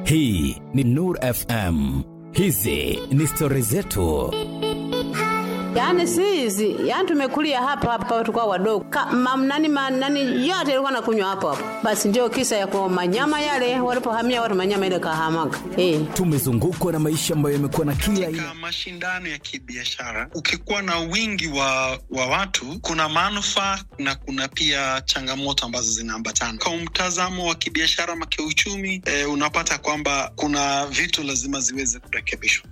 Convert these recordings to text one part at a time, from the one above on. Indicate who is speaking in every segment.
Speaker 1: Hii ni Nur FM. Hizi ni stori zetu.
Speaker 2: Yaani si hizi, yaani tumekulia hapa hapa tukao wadogo. Nani nani yote ilikuwa nakunywa hapo hapo. Basi ndio kisa ya kwa manyama yale walipohamia watu manyama ile kahamaga. Eh.
Speaker 1: Tumezungukwa na maisha ambayo yamekuwa na kila
Speaker 3: katika mashindano ya kibiashara ukikuwa na wingi wa, wa watu kuna manufaa na kuna pia changamoto ambazo zinaambatana kwa mtazamo wa kibiashara ama kiuchumi eh, unapata kwamba kuna vitu lazima ziweze kurekebishwa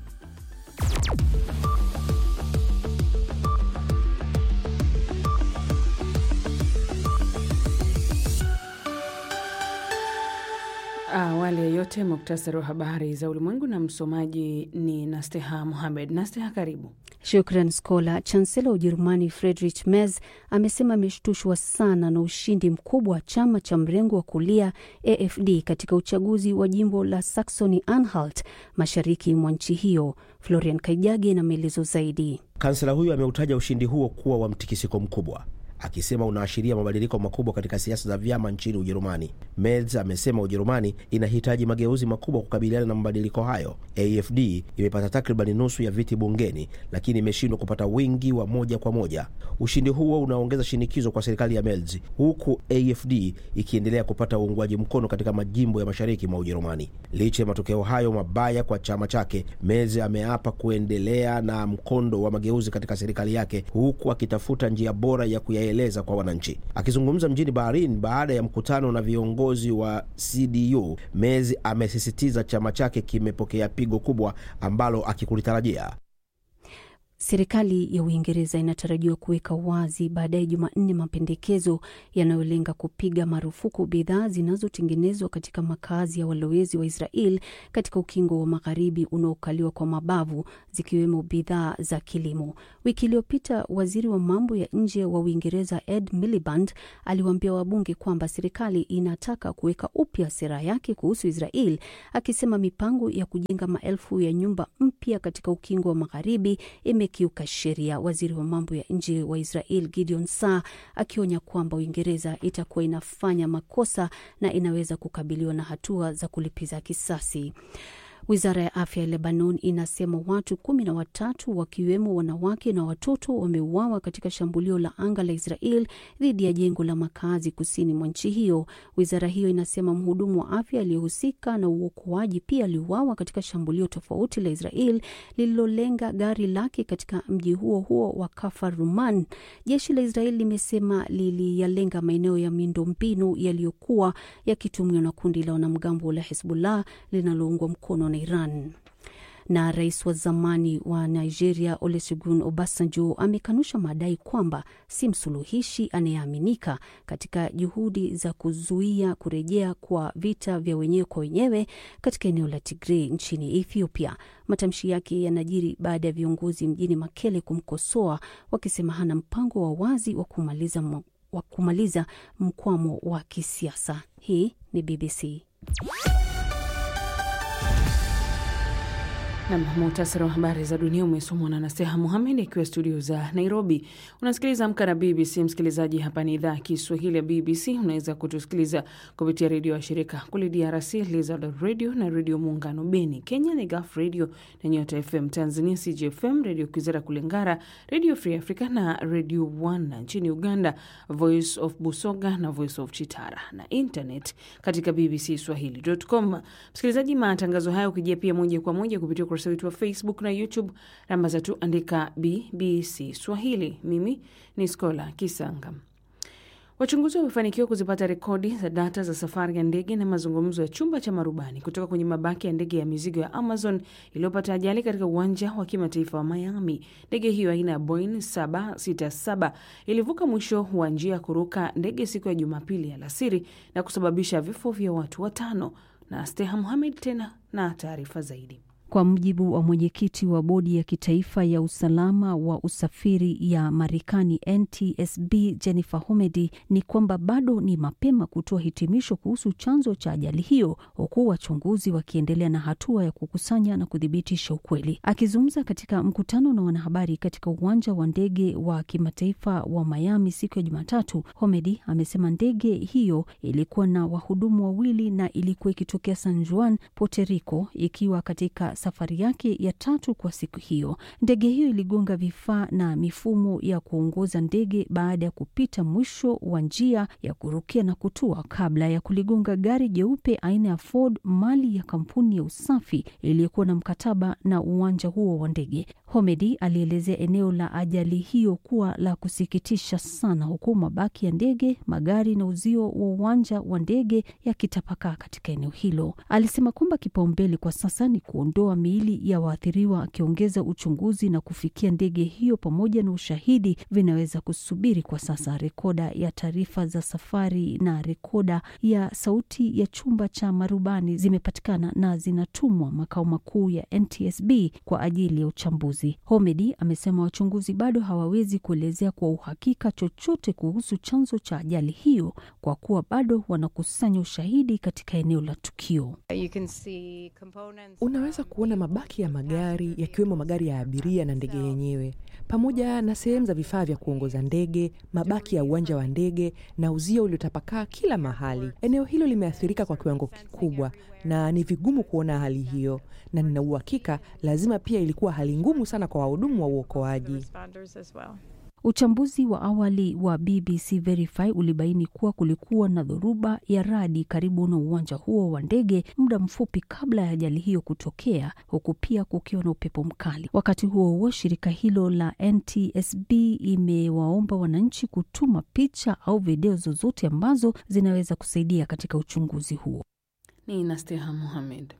Speaker 4: Awali ya yote, muktasari wa habari za ulimwengu na msomaji ni Nasteha Muhamed. Nasteha, karibu.
Speaker 5: Shukran Skola. Chansela wa Ujerumani Friedrich Merz amesema ameshtushwa sana na ushindi mkubwa wa chama cha mrengo wa kulia AfD katika uchaguzi wa jimbo la Saxony Anhalt, mashariki mwa nchi hiyo. Florian Kaijage na maelezo zaidi.
Speaker 6: Kansela huyo ameutaja ushindi huo kuwa wa mtikisiko mkubwa akisema unaashiria mabadiliko makubwa katika siasa za vyama nchini Ujerumani. Merz amesema Ujerumani inahitaji mageuzi makubwa kukabiliana na mabadiliko hayo. AfD imepata takribani nusu ya viti bungeni, lakini imeshindwa kupata wingi wa moja kwa moja. Ushindi huo unaongeza shinikizo kwa serikali ya Merz, huku AfD ikiendelea kupata uungwaji mkono katika majimbo ya mashariki mwa Ujerumani. Licha ya matokeo hayo mabaya kwa chama chake, Merz ameapa kuendelea na mkondo wa mageuzi katika serikali yake, huku akitafuta njia bora ya kuya eleza kwa wananchi. Akizungumza mjini Berlin baada ya mkutano na viongozi wa CDU, Merz amesisitiza chama chake kimepokea pigo kubwa ambalo akikulitarajia.
Speaker 5: Serikali ya Uingereza inatarajiwa kuweka wazi baadaye Jumanne mapendekezo yanayolenga kupiga marufuku bidhaa zinazotengenezwa katika makazi ya walowezi wa Israel katika ukingo wa magharibi unaokaliwa kwa mabavu, zikiwemo bidhaa za kilimo. Wiki iliyopita waziri wa mambo ya nje wa Uingereza Ed Miliband aliwaambia wabunge kwamba serikali inataka kuweka upya sera yake kuhusu Israel, akisema mipango ya kujenga maelfu ya nyumba mpya katika ukingo wa magharibi ime kiuka sheria. Waziri wa mambo ya nje wa Israel Gideon Saar akionya kwamba Uingereza itakuwa inafanya makosa na inaweza kukabiliwa na hatua za kulipiza kisasi. Wizara ya afya ya Lebanon inasema watu kumi na watatu wakiwemo wanawake na watoto wameuawa katika shambulio la anga la Israel dhidi ya jengo la makazi kusini mwa nchi hiyo. Wizara hiyo inasema mhudumu wa afya aliyehusika na uokoaji pia aliuawa katika shambulio tofauti la Israel lililolenga gari lake katika mji huo huo wa Kafar Ruman. Jeshi la Israel limesema liliyalenga maeneo ya miundombinu yaliyokuwa yakitumiwa na kundi la wanamgambo la Hezbollah linaloungwa mkono na Iran. Na rais wa zamani wa Nigeria Olusegun Obasanjo amekanusha madai kwamba si msuluhishi anayeaminika katika juhudi za kuzuia kurejea kwa vita vya wenyewe kwa wenyewe katika eneo la Tigray nchini Ethiopia. Matamshi yake yanajiri baada ya viongozi mjini Makele kumkosoa wakisema hana mpango wa wazi wa kumaliza, wa kumaliza mkwamo wa kisiasa. Hii ni BBC.
Speaker 4: Nam, muhtasari wa habari za dunia umesomwa na Naseha Muhamed akiwa studio za Nairobi. Unasikiliza Amka na BBC. Msikilizaji, hapa ni idhaa ya Kiswahili ya BBC. Unaweza kutusikiliza kupitia redio ya shirika kule DRC, Lizard Radio na Redio Muungano Beni. Kenya ni Gaf Radio na Nyota FM. Tanzania CGFM, Redio Kwizera kule Ngara, Redio Free Africa na Redio One. Nchini Uganda, Voice of Busoga na Voice of Chitara na internet katika BBC Swahili.com. Msikilizaji, matangazo haya ukijia pia moja kwa moja kupitia ukurasa wetu wa Facebook na YouTube. Namba zetu andika BBC Swahili. Mimi ni Skola Kisanga. Wachunguzi wamefanikiwa kuzipata rekodi za data za safari ya ndege na mazungumzo ya chumba cha marubani kutoka kwenye mabaki ya ndege ya mizigo ya Amazon iliyopata ajali katika uwanja wa kimataifa wa Miami. Ndege hiyo aina ya Boeing 767 ilivuka mwisho wa njia ya kuruka ndege siku ya Jumapili alasiri na kusababisha vifo vya watu watano. Na Steha Muhamed tena na taarifa zaidi.
Speaker 5: Kwa mujibu wa mwenyekiti wa bodi ya kitaifa ya usalama wa usafiri ya Marekani NTSB Jennifer Homedy, ni kwamba bado ni mapema kutoa hitimisho kuhusu chanzo cha ajali hiyo, huku wachunguzi wakiendelea na hatua ya kukusanya na kuthibitisha ukweli. Akizungumza katika mkutano na wanahabari katika uwanja wa ndege wa kimataifa wa Miami siku ya Jumatatu, Homedy amesema ndege hiyo ilikuwa na wahudumu wawili na ilikuwa ikitokea San Juan, Puerto Rico, ikiwa katika safari yake ya tatu kwa siku hiyo. Ndege hiyo iligonga vifaa na mifumo ya kuongoza ndege baada ya kupita mwisho wa njia ya kurukia na kutua kabla ya kuligonga gari jeupe aina ya Ford, mali ya kampuni ya usafi iliyokuwa na mkataba na uwanja huo wa ndege. Homedy alielezea eneo la ajali hiyo kuwa la kusikitisha sana, huku mabaki ya ndege, magari na uzio wa uwanja wa ndege yakitapakaa katika eneo hilo. Alisema kwamba kipaumbele kwa sasa ni kuondoa miili ya waathiriwa, akiongeza uchunguzi na kufikia ndege hiyo pamoja na ushahidi vinaweza kusubiri kwa sasa. Rekoda ya taarifa za safari na rekoda ya sauti ya chumba cha marubani zimepatikana na zinatumwa makao makuu ya NTSB kwa ajili ya uchambuzi. Homedy amesema wachunguzi bado hawawezi kuelezea kwa uhakika chochote kuhusu chanzo cha ajali hiyo kwa kuwa bado wanakusanya ushahidi katika eneo la tukio.
Speaker 7: Unaweza kuona mabaki ya magari yakiwemo magari ya abiria na ndege yenyewe pamoja na sehemu za vifaa vya kuongoza ndege, mabaki ya uwanja wa ndege na uzio uliotapakaa kila mahali. Eneo hilo limeathirika kwa kiwango kikubwa na ni vigumu kuona hali hiyo, na nina uhakika lazima pia ilikuwa hali ngumu sana kwa wahudumu wa uokoaji.
Speaker 5: Uchambuzi wa awali wa BBC Verify ulibaini kuwa kulikuwa na dhoruba ya radi karibu na uwanja huo wa ndege muda mfupi kabla ya ajali hiyo kutokea, huku pia kukiwa na upepo mkali. Wakati huo huo, shirika hilo la NTSB imewaomba wananchi kutuma picha au video zozote ambazo zinaweza kusaidia katika uchunguzi huo.
Speaker 4: Ni Nasteha Mohamed.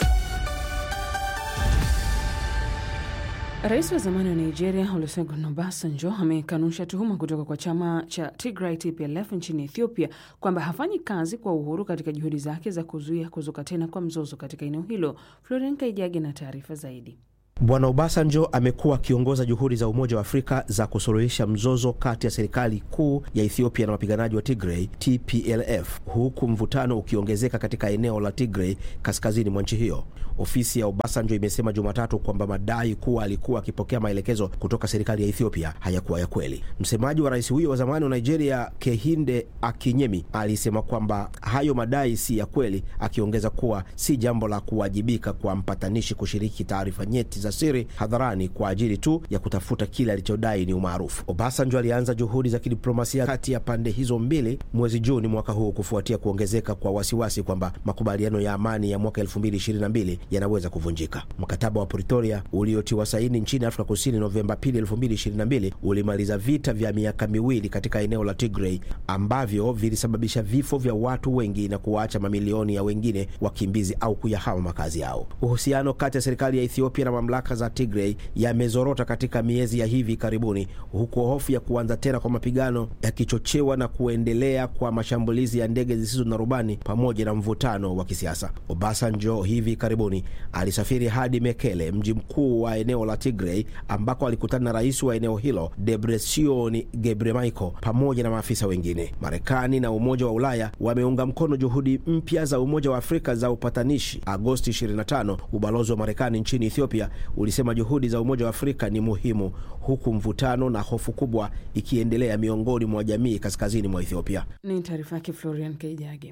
Speaker 4: Rais wa zamani wa Nigeria Olusegun Obasanjo amekanusha tuhuma kutoka kwa chama cha Tigray TPLF nchini Ethiopia kwamba hafanyi kazi kwa uhuru katika juhudi zake za kuzuia kuzuka tena kwa mzozo katika eneo hilo. Floren Kaijage na taarifa zaidi.
Speaker 6: Bwana Obasanjo amekuwa akiongoza juhudi za Umoja wa Afrika za kusuluhisha mzozo kati ya serikali kuu ya Ethiopia na wapiganaji wa Tigray TPLF, huku mvutano ukiongezeka katika eneo la Tigray kaskazini mwa nchi hiyo. Ofisi ya Obasanjo imesema Jumatatu kwamba madai kuwa alikuwa akipokea maelekezo kutoka serikali ya Ethiopia hayakuwa ya kweli. Msemaji wa rais huyo wa zamani wa Nigeria, Kehinde Akinyemi, alisema kwamba hayo madai si ya kweli, akiongeza kuwa si jambo la kuwajibika kwa mpatanishi kushiriki taarifa nyeti za siri hadharani kwa ajili tu ya kutafuta kile alichodai ni umaarufu. Obasanjo alianza juhudi za kidiplomasia kati ya pande hizo mbili mwezi Juni mwaka huu kufuatia kuongezeka kwa wasiwasi kwamba makubaliano ya amani ya mwaka 2022 yanaweza kuvunjika. Mkataba wa Pretoria uliotiwa saini nchini Afrika Kusini Novemba 2, 2022 ulimaliza vita vya miaka miwili katika eneo la Tigray ambavyo vilisababisha vifo vya watu wengi na kuwaacha mamilioni ya wengine wakimbizi au kuyahama makazi yao. Uhusiano kati ya serikali ya Ethiopia na mamlaka za Tigray yamezorota katika miezi ya hivi karibuni, huku hofu ya kuanza tena kwa mapigano yakichochewa na kuendelea kwa mashambulizi ya ndege zisizo na rubani pamoja na mvutano wa kisiasa. Obasanjo hivi karibuni alisafiri hadi Mekele, mji mkuu wa eneo la Tigray, ambako alikutana na rais wa eneo hilo Debretsion Gebremichael pamoja na maafisa wengine. Marekani na Umoja wa Ulaya wameunga mkono juhudi mpya za Umoja wa Afrika za upatanishi. Agosti 25 ubalozi wa Marekani nchini Ethiopia ulisema juhudi za Umoja wa Afrika ni muhimu, huku mvutano na hofu kubwa ikiendelea miongoni mwa jamii kaskazini mwa Ethiopia.
Speaker 4: Ni taarifa yake Florian Keijage.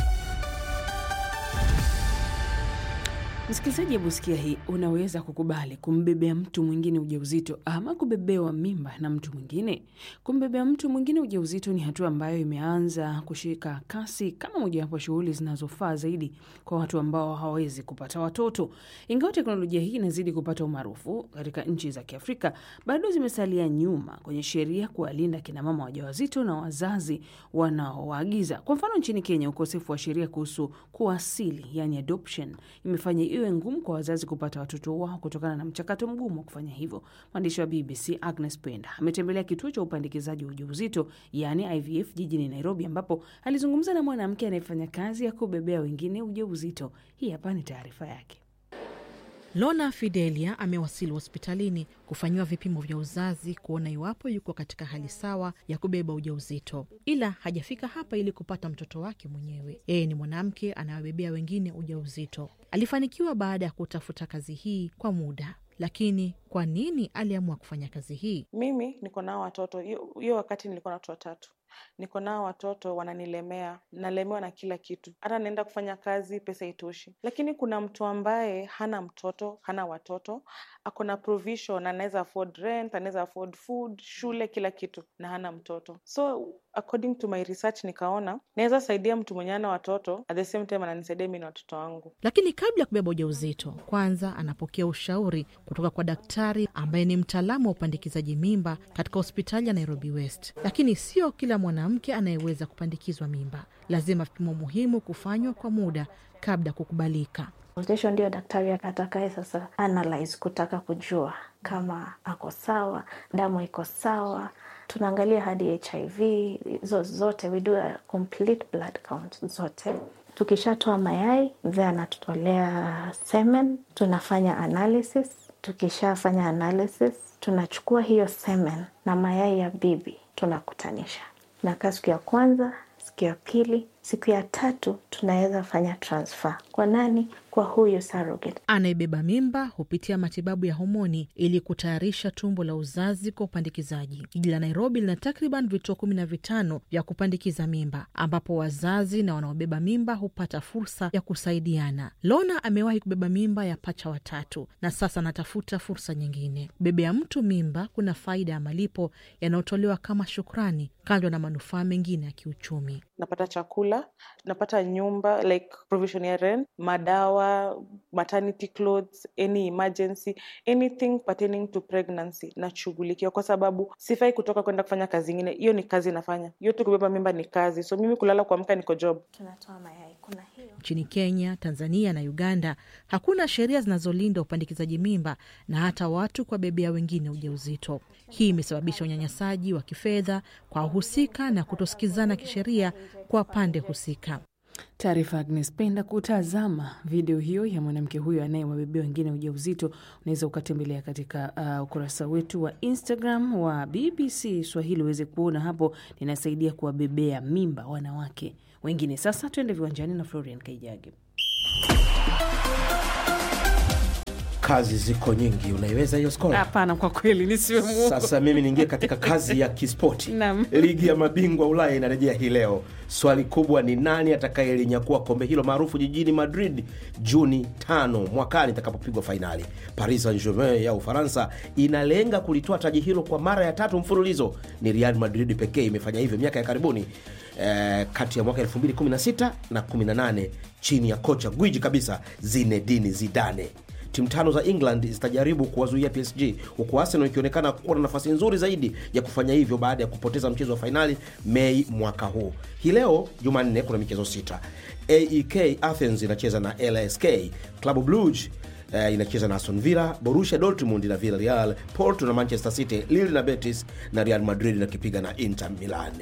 Speaker 4: Msikilizaji, hebu sikia hii. Unaweza kukubali kumbebea mtu mwingine ujauzito ama kubebewa mimba na mtu mwingine? Kumbebea mtu mwingine ujauzito ni hatua ambayo imeanza kushika kasi kama mojawapo shughuli zinazofaa zaidi kwa watu ambao hawawezi kupata watoto. Ingawa teknolojia hii inazidi kupata umaarufu katika nchi za Kiafrika, bado zimesalia nyuma kwenye sheria kuwalinda kinamama wajawazito na wazazi wanaowaagiza. Kwa mfano, nchini Kenya, ukosefu wa sheria kuhusu kuwasili, yani adoption, imefanya iwe ngumu kwa wazazi kupata watoto wao kutokana na mchakato mgumu wa kufanya hivyo. Mwandishi wa BBC Agnes Penda ametembelea kituo cha upandikizaji wa ujauzito yani IVF jijini Nairobi, ambapo alizungumza na mwanamke anayefanya kazi ya kubebea wengine ujauzito. Hii hapa ni taarifa yake.
Speaker 8: Lona Fidelia amewasili hospitalini kufanyiwa vipimo vya uzazi kuona iwapo yuko katika hali sawa ya kubeba ujauzito, ila hajafika hapa ili kupata mtoto wake mwenyewe. Yeye ni mwanamke anayewabebea wengine ujauzito. Alifanikiwa baada ya kutafuta kazi hii kwa muda. Lakini kwa nini aliamua kufanya kazi hii?
Speaker 9: Mimi niko nao watoto, hiyo wakati nilikuwa na watoto watatu niko nao watoto wananilemea, nalemewa na kila kitu, hata naenda kufanya kazi pesa itoshi. Lakini kuna mtu ambaye hana mtoto, hana watoto, ako na provision, anaweza afford rent, anaweza afford food, shule, kila kitu, na hana mtoto. So according to my research, nikaona naweza saidia mtu mwenye ana watoto, at the same time ananisaidia mi na watoto wangu.
Speaker 8: Lakini kabla ya kubeba ujauzito, kwanza anapokea ushauri kutoka kwa daktari ambaye ni mtaalamu wa upandikizaji mimba katika hospitali ya Nairobi West. Lakini sio kila mwanamke anayeweza kupandikizwa mimba. Lazima vipimo muhimu kufanywa kwa muda kabla ya kukubalika.
Speaker 10: Consultation ndio daktari atakaye sasa analyze kutaka kujua kama ako sawa, damu iko sawa. Tunaangalia hadi HIV hizo zote, we do a complete blood count zote. Tukishatoa mayai then anatutolea semen, tunafanya analysis. Tukishafanya analysis, tunachukua hiyo semen na mayai ya bibi tunakutanisha nakaa siku ya kwanza, siku ya pili, siku ya tatu tunaweza fanya transfer. Kwa nani? Kwa huyu surrogate.
Speaker 8: Anayebeba mimba hupitia matibabu ya homoni ili kutayarisha tumbo la uzazi kwa upandikizaji. Jiji la Nairobi lina takriban vituo kumi na vitano vya kupandikiza mimba ambapo wazazi na wanaobeba mimba hupata fursa ya kusaidiana. Lona amewahi kubeba mimba ya pacha watatu na sasa anatafuta fursa nyingine. Kubebea mtu mimba kuna faida ya malipo yanayotolewa kama shukrani, kando na manufaa mengine ya kiuchumi.
Speaker 9: Napata chakula, napata nyumba like provision ya rent, madawa, maternity clothes, any emergency, anything pertaining to pregnancy nashughulikiwa, kwa sababu sifai kutoka kwenda kufanya kazi ingine. Hiyo ni kazi nafanya, hiyo tu kubeba mimba ni kazi, so mimi kulala kuamka niko job.
Speaker 10: Tunatoa mayai, kuna hiyo
Speaker 8: Nchini Kenya, Tanzania na Uganda hakuna sheria zinazolinda upandikizaji mimba na hata watu kuwabebea wengine ujauzito. Hii imesababisha unyanyasaji wa kifedha kwa wahusika na kutosikizana kisheria kwa pande husika.
Speaker 4: Taarifa Agnes Penda. Kutazama video hiyo ya mwanamke huyo anayewabebea wengine ujauzito, unaweza ukatembelea katika uh, ukurasa wetu wa Instagram wa BBC Swahili uweze kuona hapo. Ninasaidia kuwabebea mimba wanawake wengine. Sasa tuende viwanjani na Florian Kaijage.
Speaker 6: Kazi ziko nyingi, unaiweza hiyo skora?
Speaker 4: Hapana, kwa kweli nisiwe muongo.
Speaker 6: Sasa mimi niingie katika kazi ya kispoti.
Speaker 4: Naam.
Speaker 6: Ligi ya mabingwa Ulaya inarejea hii leo. Swali kubwa ni nani atakayelinyakua kombe hilo maarufu jijini Madrid Juni tano mwakani itakapopigwa fainali. Paris Saint-Germain ya Ufaransa inalenga kulitoa taji hilo kwa mara ya tatu mfululizo. Ni Real Madrid pekee imefanya hivyo miaka ya karibuni eh, kati ya mwaka 2016 na 18 chini ya kocha gwiji kabisa Zinedine Zidane. Timu tano za England zitajaribu kuwazuia PSG huku Arsenal ikionekana kuwa na nafasi nzuri zaidi ya kufanya hivyo baada ya kupoteza mchezo wa fainali Mei mwaka huu. Hii leo Jumanne kuna michezo sita. AEK Athens inacheza na LSK, Club Brugge eh, inacheza na Aston Villa, Borussia Dortmund na Villarreal, Porto na Manchester City, Lille na Betis na Real Madrid inakipiga na Inter Milan.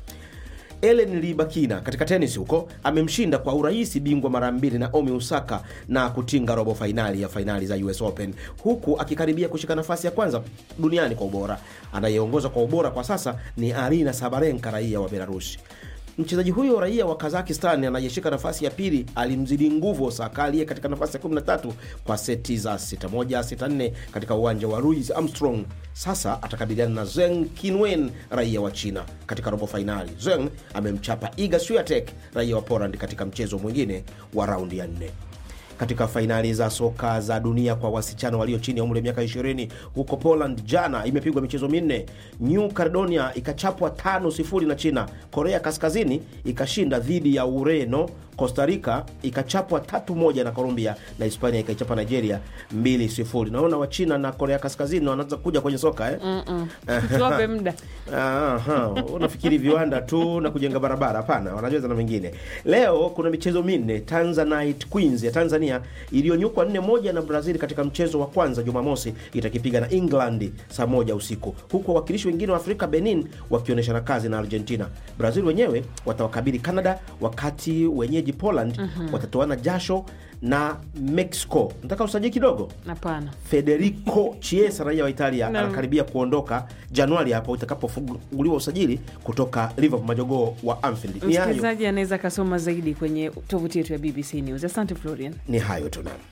Speaker 6: Ellen Libakina katika tenis huko amemshinda kwa urahisi bingwa mara mbili Naomi Osaka na kutinga robo fainali ya fainali za US Open huku akikaribia kushika nafasi ya kwanza duniani kwa ubora. Anayeongoza kwa ubora kwa sasa ni Arina Sabarenka, raia wa Belarusi. Mchezaji huyo raia wa Kazakistan anayeshika nafasi ya pili alimzidi nguvu Osaka aliye katika nafasi ya 13 kwa seti za 6-1 6-4 katika uwanja wa Louis Armstrong. Sasa atakabiliana na Zheng Qinwen raia wa China katika robo fainali. Zheng amemchapa Iga Swiatek raia wa Poland katika mchezo mwingine wa raundi ya nne katika fainali za soka za dunia kwa wasichana walio chini ya umri wa miaka 20 huko Poland jana imepigwa michezo minne. New Caledonia ikachapwa tano sifuri na China. Korea Kaskazini ikashinda dhidi ya Ureno. Costa Rica ikachapwa tatu moja na Colombia na Hispania ikaichapa Nigeria mbili sifuri. Naona Wachina na Korea Kaskazini wanaanza kuja kwenye soka eh?
Speaker 4: Tuwape muda.
Speaker 6: Aha, unafikiri viwanda tu na kujenga barabara? Hapana, wanacheza na mengine. Leo kuna michezo minne. Tanzanite Queens ya Tanzania iliyonyukwa nne moja na Brazil katika mchezo wa kwanza Jumamosi itakipiga na England saa moja usiku, huku wawakilishi wengine wa Afrika Benin wakionyeshana kazi na Argentina. Brazil wenyewe watawakabili Canada, wakati wenyeji wenyeji Poland watatoana jasho na Mexico. Nataka usajili kidogo.
Speaker 4: Hapana.
Speaker 6: Federico Chiesa raia wa Italia
Speaker 4: Naam.
Speaker 6: anakaribia kuondoka Januari hapo itakapofunguliwa usajili kutoka Liverpool, majogoo wa Anfield. Ni hayo,
Speaker 4: Msikilizaji anaweza akasoma zaidi kwenye tovuti yetu ya BBC News. Asante Florian.
Speaker 6: ni hayo tu naam.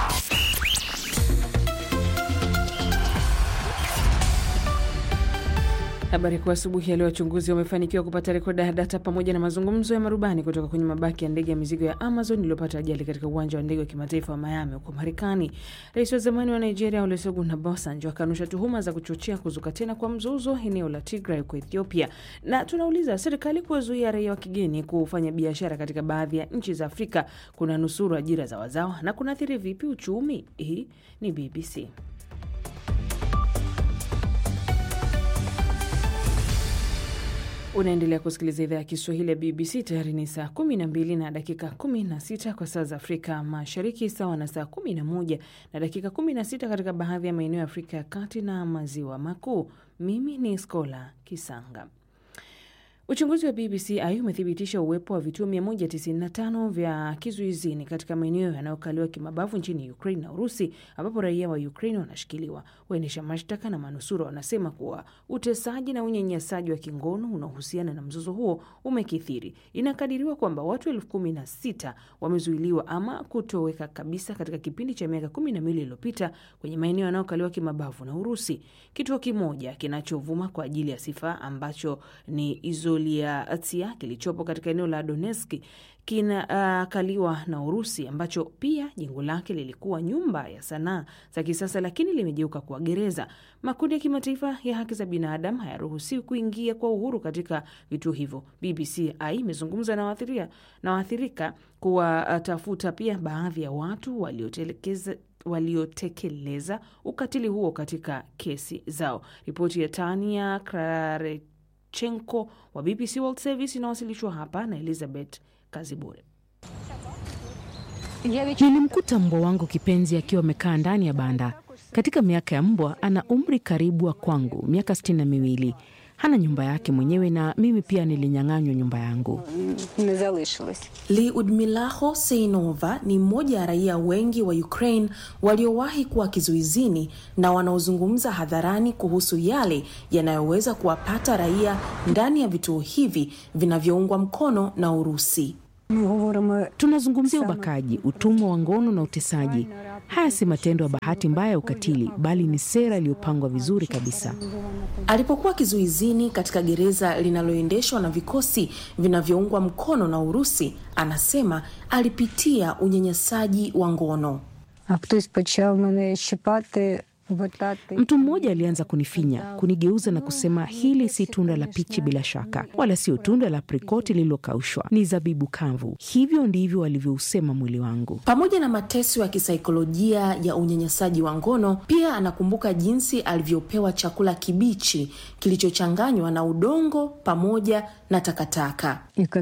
Speaker 4: Habari kuu asubuhi ya leo, wachunguzi wamefanikiwa kupata rekodi ya data pamoja na mazungumzo ya marubani kutoka kwenye mabaki ya ndege ya mizigo ya Amazon iliyopata ajali katika uwanja wa ndege wa kimataifa wa Miami huko Marekani. Rais wa zamani wa Nigeria Olusegun Obasanjo akanusha tuhuma za kuchochea kuzuka tena kwa mzozo eneo la Tigray huko Ethiopia. Na tunauliza serikali kuwazuia raia wa kigeni kufanya biashara katika baadhi ya nchi za Afrika kuna nusuru ajira za wazawa na kunaathiri vipi uchumi? Hii ni BBC. Unaendelea kusikiliza idhaa ya Kiswahili ya BBC. Tayari ni saa 12 na dakika 16 kwa saa za Afrika Mashariki, sawa na saa 11 na dakika 16 katika baadhi ya maeneo ya Afrika ya Kati na Maziwa Makuu. Mimi ni Skola Kisanga. Uchunguzi wa BBC ai umethibitisha uwepo wa vituo 195 vya kizuizini katika maeneo yanayokaliwa kimabavu nchini Ukraine na Urusi, ambapo raia wa Ukraine wanashikiliwa. Waendesha mashtaka na manusura wanasema kuwa utesaji na unyanyasaji wa kingono unaohusiana na mzozo huo umekithiri. Inakadiriwa kwamba watu elfu kumi na sita wamezuiliwa ama kutoweka kabisa katika kipindi cha miaka kumi na mbili iliyopita kwenye maeneo yanayokaliwa kimabavu na Urusi. Kituo kimoja kinachovuma kwa ajili ya sifa ambacho ni Izoliatia kilichopo katika eneo la Donetsk kinakaliwa uh, na Urusi ambacho pia jengo lake lilikuwa nyumba ya sanaa za kisasa lakini limegeuka kuwa gereza. Makundi ya kimataifa ya haki za binadamu hayaruhusiwi kuingia kwa uhuru katika vituo hivyo. BBC ai imezungumza na waathirika na waathirika kuwatafuta pia baadhi ya watu waliotelekeza waliotekeleza ukatili huo katika kesi zao. Ripoti ya Tania Krarechenko wa BBC World Service inawasilishwa hapa na Elizabeth Kazibure.
Speaker 11: Nilimkuta mbwa wangu kipenzi akiwa amekaa ndani ya banda. Katika miaka ya mbwa, ana umri karibu wa kwangu, miaka sitini na miwili. Hana nyumba yake mwenyewe na mimi pia nilinyang'anywa nyumba yangu.
Speaker 12: Lyudmilaho Seinova ni mmoja ya raia wengi wa Ukraine waliowahi kuwa kizuizini na wanaozungumza hadharani kuhusu yale yanayoweza kuwapata raia ndani ya vituo hivi vinavyoungwa mkono na Urusi.
Speaker 11: Tunazungumzia ubakaji, utumwa wa ngono na utesaji. Haya si matendo ya bahati mbaya ya ukatili, bali ni sera iliyopangwa vizuri kabisa.
Speaker 12: Alipokuwa kizuizini katika gereza linaloendeshwa na vikosi vinavyoungwa mkono na Urusi, anasema alipitia unyanyasaji wa ngono.
Speaker 11: Mtu mmoja alianza kunifinya, kunigeuza na kusema, hili si tunda la pichi bila shaka, wala sio tunda la aprikoti lililokaushwa, ni zabibu kavu. Hivyo ndivyo walivyousema mwili wangu.
Speaker 12: Pamoja na mateso ya kisaikolojia ya unyanyasaji wa ngono, pia anakumbuka jinsi alivyopewa chakula kibichi kilichochanganywa na udongo pamoja na takataka.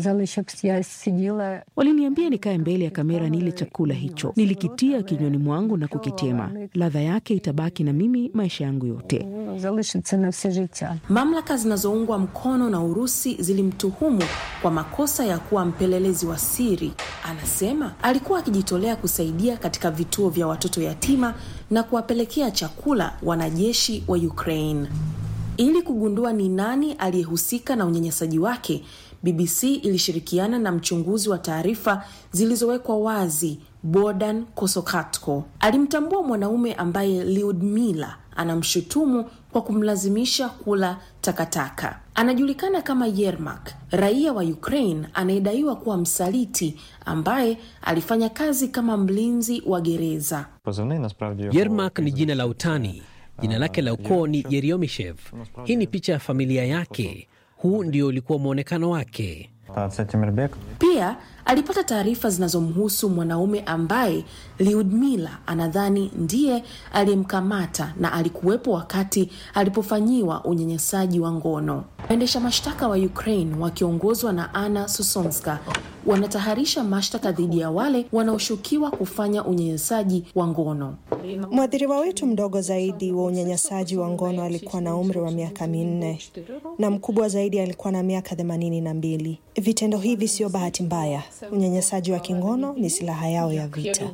Speaker 11: Waliniambia nikae mbele ya kamera nile chakula hicho. Nilikitia kinywani mwangu na kukitema. Ladha yake itabaki na mimi maisha yangu yote.
Speaker 12: Mamlaka zinazoungwa mkono na Urusi zilimtuhumu kwa makosa ya kuwa mpelelezi wa siri. Anasema alikuwa akijitolea kusaidia katika vituo vya watoto yatima na kuwapelekea chakula wanajeshi wa Ukraine. Ili kugundua ni nani aliyehusika na unyanyasaji wake, BBC ilishirikiana na mchunguzi wa taarifa zilizowekwa wazi Bodan Kosokatko. Alimtambua mwanaume ambaye Lyudmila anamshutumu kwa kumlazimisha kula takataka. Anajulikana kama Yermak, raia wa Ukraine anayedaiwa kuwa msaliti ambaye alifanya kazi kama mlinzi wa gereza.
Speaker 13: Yermak ni jina la utani. Jina lake la ukoo ni Yeriomishev. Hii ni picha ya familia yake. Huu ndio ulikuwa mwonekano wake.
Speaker 12: Pia alipata taarifa zinazomhusu mwanaume ambaye Lyudmila anadhani ndiye aliyemkamata na alikuwepo wakati alipofanyiwa unyanyasaji wa ngono. Waendesha mashtaka wa Ukraine wakiongozwa na Anna Sosonska wanataharisha mashtaka dhidi ya wale wanaoshukiwa kufanya unyanyasaji wa ngono.
Speaker 14: Mwathiriwa wetu mdogo zaidi wa unyanyasaji wa ngono alikuwa na umri wa miaka minne na mkubwa zaidi alikuwa na miaka themanini na mbili. Vitendo hivi sio bahati mbaya. Unyanyasaji wa kingono ni silaha yao ya vita.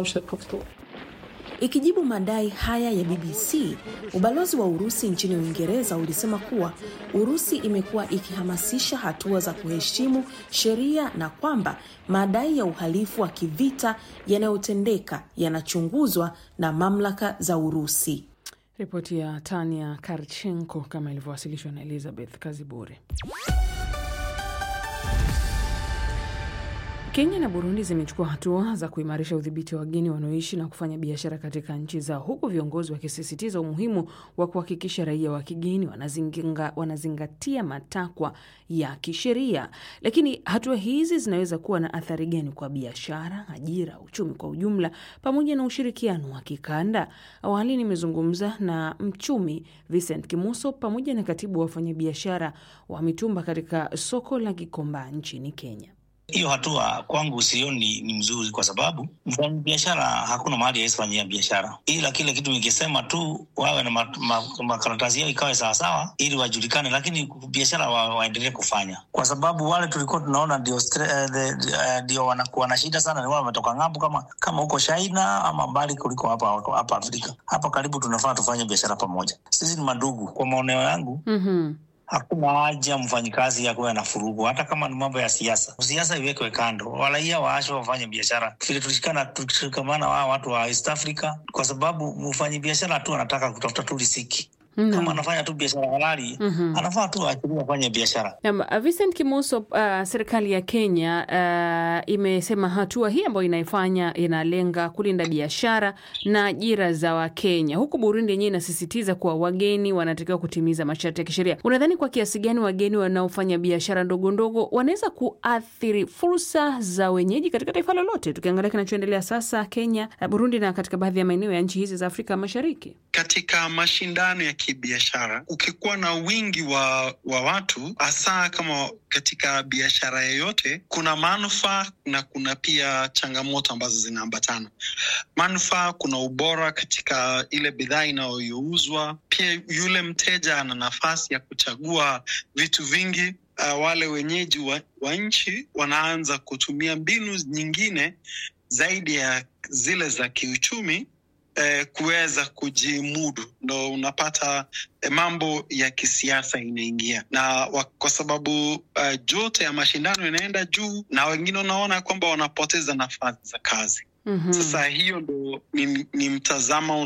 Speaker 12: Ikijibu madai haya ya BBC, ubalozi wa Urusi nchini Uingereza ulisema kuwa Urusi imekuwa ikihamasisha hatua za kuheshimu sheria na kwamba madai ya uhalifu wa kivita yanayotendeka yanachunguzwa na mamlaka za Urusi.
Speaker 4: Ripoti ya Tania Karchenko kama ilivyowasilishwa na Elizabeth Kazibure. Kenya na Burundi zimechukua hatua za kuimarisha udhibiti wa wageni wanaoishi na kufanya biashara katika nchi zao, huku viongozi wakisisitiza umuhimu wa kuhakikisha raia wa kigeni wanazinga, wanazingatia matakwa ya kisheria. Lakini hatua hizi zinaweza kuwa na athari gani kwa biashara, ajira, uchumi kwa ujumla, pamoja na ushirikiano wa kikanda? Awali nimezungumza na mchumi Vincent Kimuso pamoja na katibu wa wafanyabiashara wa mitumba katika soko la Gikomba nchini Kenya.
Speaker 15: Hiyo hatua kwangu sioni ni mzuri, kwa sababu mfanya biashara hakuna mahali awezi fanyia biashara, ila kile kitu nikisema tu wawe na makaratasi yao ikawe sawasawa, ili wajulikane, lakini biashara wa, waendelee kufanya, kwa sababu wale tulikuwa tunaona ndio ndio uh, wanakuwa na shida sana, ni wale wametoka ng'ambo, kama kama huko China ama mbali kuliko hapa hapa Afrika. Hapa karibu tunafaa tufanye biashara pamoja, sisi ni madugu. Kwa maoneo yangu mm-hmm. Hakuna haja mfanyikazi akuwe na furugu, hata kama ni mambo ya siasa. Siasa iwekwe kando, waraia waashwe wafanye biashara vile tulishikana, tukishikamana wa watu wa East Africa, kwa sababu mfanyi biashara tu anataka kutafuta tu riziki. Mm. Kama anafanya tu biashara halali mm -hmm. Anafaa tu aachiliwe afanye biashara.
Speaker 4: Naam, Vincent Kimuso, uh, serikali ya Kenya uh, imesema hatua hii ambayo inaifanya inalenga kulinda biashara na ajira za Wakenya, huku Burundi yenyewe inasisitiza kuwa wageni wanatakiwa kutimiza masharti ya kisheria. Unadhani kwa kiasi gani wageni wanaofanya biashara ndogo ndogo wanaweza kuathiri fursa za wenyeji katika taifa lolote, tukiangalia kinachoendelea sasa Kenya, Burundi na katika baadhi ya maeneo ya nchi hizi za Afrika Mashariki?
Speaker 3: Katika mashindano ya kibiashara, ukikuwa na wingi wa, wa watu hasa kama katika biashara yoyote, kuna manufaa na kuna pia changamoto ambazo zinaambatana. Manufaa, kuna ubora katika ile bidhaa inayouzwa. Pia yule mteja ana nafasi ya kuchagua vitu vingi. Uh, wale wenyeji wa, wa nchi wanaanza kutumia mbinu nyingine zaidi ya zile za kiuchumi Eh, kuweza kujimudu, ndo unapata eh, mambo ya kisiasa inaingia na wa, kwa sababu uh, jote ya mashindano inaenda juu na wengine unaona kwamba wanapoteza nafasi za kazi. Mm -hmm. Sasa hiyo ndo ni, ni mtazamo